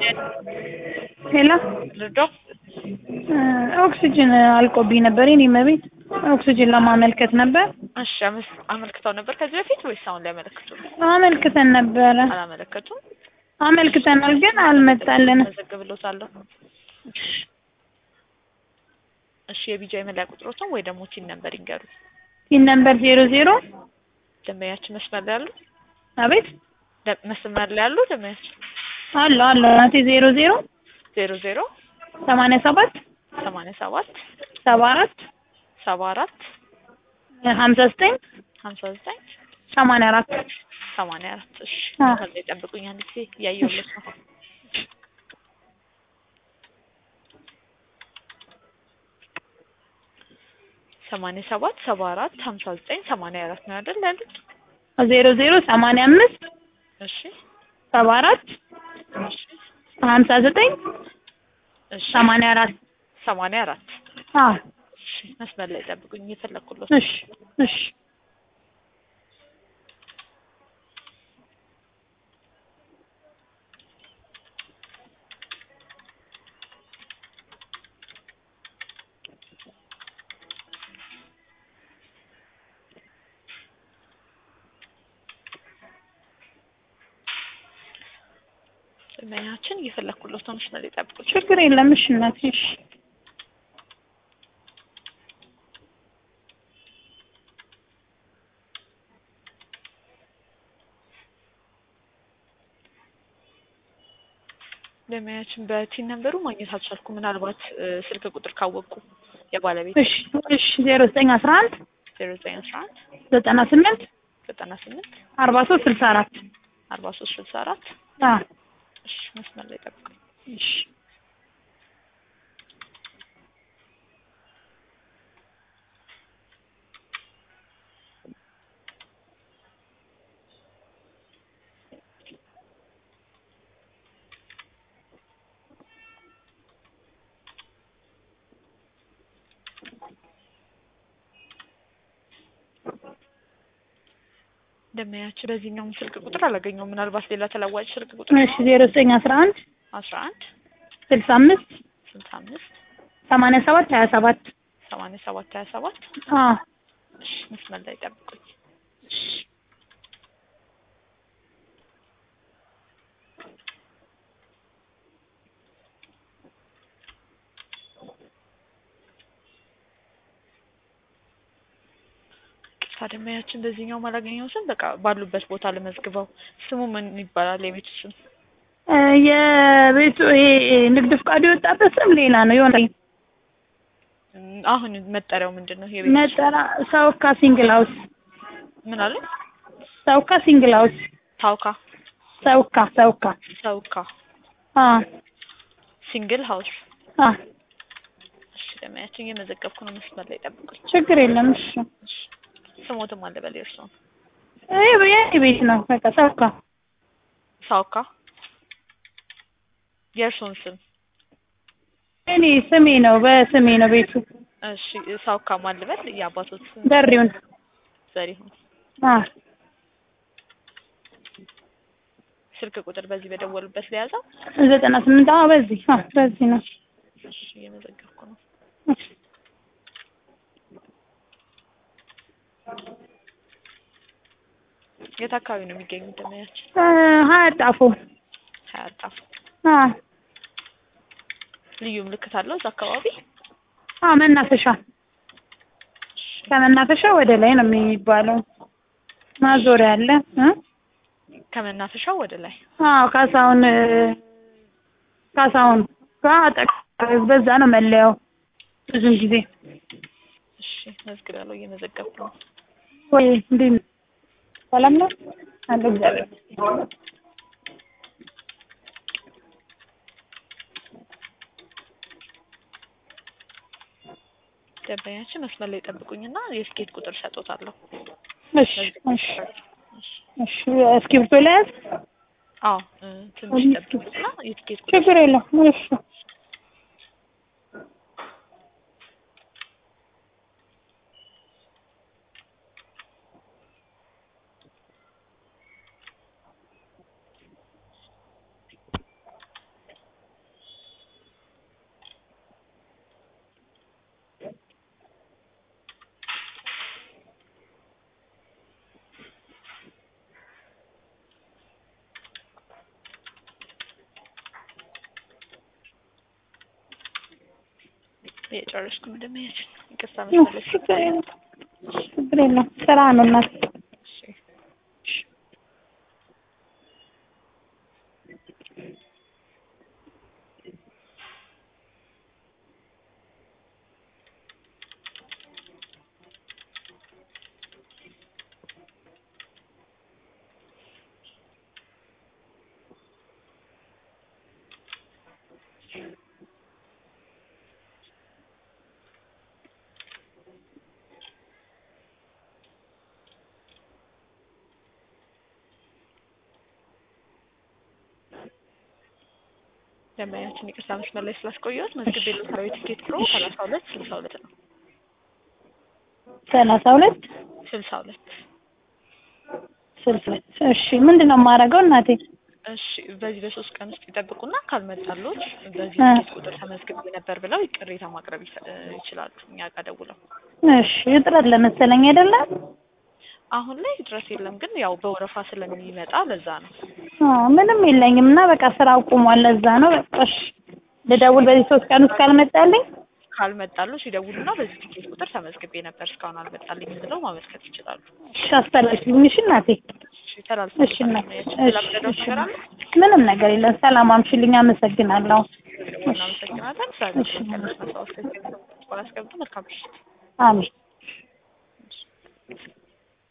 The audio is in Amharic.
ሄሎ ልዶ ኦክሲጅን አልቆብኝ ነበር። የኔ መቤት ኦክሲጅን ለማመልከት ነበር። እሺ አመስ- አመልክተው ነበር ከዚህ በፊት ወይስ አሁን ሊያመለክቱ ነው? አመልክተን ነበረ። አላመለከቱም። አመልክተናል ግን አልመጣልንም። መዘግብሎታለሁ። እሺ የቢጃ የመለያ ቁጥሮትን ወይ ደግሞ ቲን ነምበር ይንገሩ። ቲን ነምበር ዜሮ ዜሮ ደንበኛችን መስመር ላይ ያሉ አቤት ደ- መስመር ላይ ያሉ ደንበኛችን አለ አለ ናቴ ዜሮ ዜሮ ዜሮ ዜሮ ሰማንያ ሰባት ሰማንያ ሰባት ሰባ አራት ሰባ አራት ሀምሳ ዘጠኝ ሀምሳ ዘጠኝ ሰማንያ አራት ሰማንያ አራት እሺ አዎ። ከዛ ይጠብቁኝ አንድ ጊዜ እያየሁለት ነው። ሰማንያ ሰባት ሰባ አራት ሀምሳ ዘጠኝ ሰማንያ አራት ነው አይደል ያሉት? ዜሮ ዜሮ ሰማንያ አምስት እሺ ሰባ አራት እሺ ሀምሳ ዘጠኝ እሺ ሰማንያ አራት ሰማንያ አራት አዎ እሺ መስመር ላይ ጠብቁኝ እየፈለኩለት እሺ እሺ ደንበኛችን እየፈለኩለት ነው። መስመር ላይ ጠብቁኝ። ችግር የለም። እሺ እናቴ እሺ ደንበኛችን በቲን ነምበሩ ማግኘት አልቻልኩ። ምናልባት እ፣ ስልክ ቁጥር ካወቁ የባለቤት እሺ እሺ ዜሮ ዘጠኝ አስራ አንድ ዜሮ ዘጠኝ አስራ አንድ ዘጠና ስምንት ዘጠና ስምንት አርባ ሶስት ስልሳ አራት አርባ ሶስት ስልሳ አራት አዎ እሺ መስመር ላይ ጠብቁኝ። እሺ ደንበኛችን በዚህኛውም ስልክ ቁጥር አላገኘውም። ምናልባት ሌላ ተለዋጭ ስልክ ቁጥር እሺ ዜሮ ዘጠኝ አስራ አንድ አስራ አንድ ስልሳ አምስት ስልሳ አምስት ሰማንያ ሰባት ሀያ ሰባት ሰማንያ ሰባት ሀያ ሰባት አዎ እሺ መስመር ላይ ጠብቁኝ። ቅርታ ደንበኛችን በዚህኛው አላገኘው ስም በቃ ባሉበት ቦታ ልመዝግበው። ስሙ ምን ይባላል? የቤቱ ስም እ የቤቱ ይሄ ንግድ ፍቃዱ የወጣበት ስም ሌላ ነው የሆነ እም፣ አሁን መጠሪያው ምንድን ነው? የቤቱ ስም መጠራ ሰውካ ሲንግል ሀውስ ምን አለ? ሰውካ ሲንግል ሀውስ ታውካ ሰውካ ሰውካ ሰውካ አዎ ሲንግል ሀውስ። አዎ እሺ ደንበኛችን እየመዘገብኩ ነው። መስመር ላይ ጠብቁኝ። ችግር የለም እሺ እሺ ስሞትም አለ በል የእርስዎን ይሄ የኔ ቤት ነው በቃ ሰውካ ሳውካ የእርስዎን ስም እኔ ስሜ ነው በስሜ ነው ቤቱ እሺ ሳውካ ማን ልበል? የአባቶት ስም በሪውን ዘሪሁን። አዎ ስልክ ቁጥር በዚህ በደወሉበት ሊያዘው። ዘጠና ስምንት አዎ በዚህ አዎ በዚህ ነው እሺ እየመዘገብኩ ነው። እሺ የት አካባቢ ነው የሚገኙት ደንበኛችን? እ ሀያ ጣፎ ሀያ ጣፍ አዎ ልዩ ምልክት አለው እዛ አካባቢ? አዎ መናፈሻ ከመናፈሻ ወደ ላይ ነው የሚባለው ማዞሪያ አለ እ ከመናፈሻው ወደ ላይ አዎ ካሳሁን እ ካሳሁን ጋር አጠቅ- በዛ ነው መለያው ብዙ ጊዜ እሺ መዝግባለሁ እየመዘገብኩ ነው። ወይ እንዴት ነው ሰላም ነው አለ እግዚአብሔር ደንበኛችን መስመር ላይ ጠብቁኝና የስኬት ቁጥር ሰጦታለሁ። እሺ እሺ እሺ እስክሪብቶ ለያዝ አዎ እ ትንሽ ጠብቁኝና የስኬት ቁጥር ችግር የለም እሺ የጨረስኩ መደመያችን ይቅርታ መስመለስ ችግር የለም ችግር የለም ስራ ነው እናት እሺ ደንበኛችን ይቅርታ መስመር ላይ ስላስቆየሁት መዝግቤ ሎተራዊ ቲኬት ፕሮ ሰላሳ ሁለት ስልሳ ሁለት ነው ሰላሳ ሁለት ስልሳ ሁለት ስልሳ ሁለት እሺ ምንድን ነው የማደርገው እናቴ እሺ በዚህ በሶስት ቀን ውስጥ ይጠብቁና ካልመጣሎት በዚህ እ ቲኬት ቁጥር ተመዝግቤ ነበር ብለው ቅሬታ ማቅረብ ይፈ- ይችላሉ እኛ ጋር ደውለው እሺ እጥረት ለመሰለኝ አይደለም አሁን ላይ ድረስ የለም ግን ያው በወረፋ ስለሚመጣ ለዛ ነው አዎ ምንም የለኝም እና በቃ ስራው ቆሟል ለዛ ነው በቃ እሺ ልደውል በዚህ ሶስት ቀን ውስጥ ካልመጣልኝ ካልመጣሉ ሲደውሉና በዚህ ቲኬት ቁጥር ተመዝግቤ ነበር እስካሁን አልመጣልኝም ብለው ማመልከት ይችላሉ እሺ አስተላልፊልኝ እሺ እናቴ እሺ ተላልፎ እሺ እናቴ ሌላ ምንድነው ነገር አለ ምንም ነገር የለም ሰላም አምሽልኝ አመሰግናለሁ እናመሰግናለን እሺ። ስለዚህ ቀነስ መስዋዕት ባላስገብቱ መልካም ምሽት አሜን